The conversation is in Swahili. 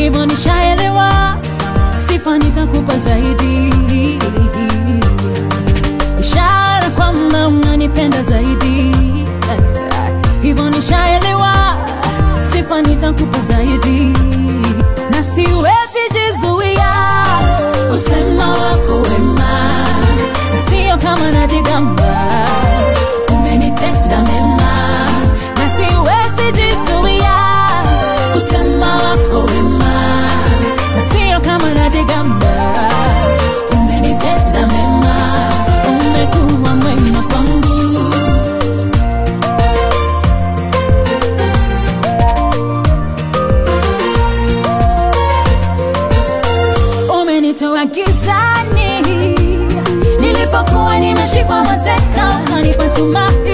hivyo nishaelewa, sifa nitakupa zaidi, ishara kwamba unanipenda zaidi, hivyo nishaelewa, sifa nitakupa zaidi, na siwezi jizuia kusema wako wema, sio kama najigamba, umenitenda mema, na siwezi jizuia kusema wako wema, na sio kama najigamba, umenitenda mema, umekuwa mwema kwangu. umenitoa gizani nilipokuwa nimeshikwa mateka, ukanipa tumaini